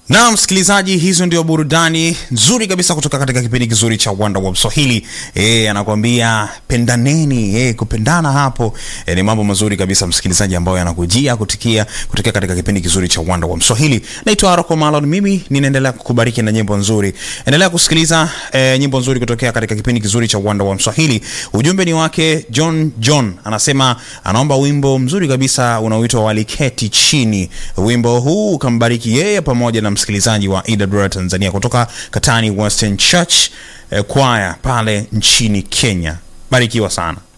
Na msikilizaji, hizo ndio burudani nzuri kabisa kutoka katika kipindi kizuri cha Wanda wa Mswahili. Eh, anakuambia pendaneni. Eh, kupendana hapo eh, ni mambo mazuri kabisa msikilizaji, ambayo yanakujia kutikia kutokea katika kipindi kizuri cha Wanda wa Mswahili. Naitwa Aroko Malon, mimi ninaendelea kukubariki na nyimbo nzuri. Endelea kusikiliza eh, nyimbo nzuri kutokea katika kipindi kizuri cha Wanda wa Mswahili. Ujumbe ni wake John John, anasema anaomba wimbo mzuri kabisa unaoitwa Waliketi Chini. Wimbo huu ukambariki yeye pamoja na msikilizaji wa EWR Tanzania kutoka Katani Western Church eh, Choir pale nchini Kenya. Barikiwa sana.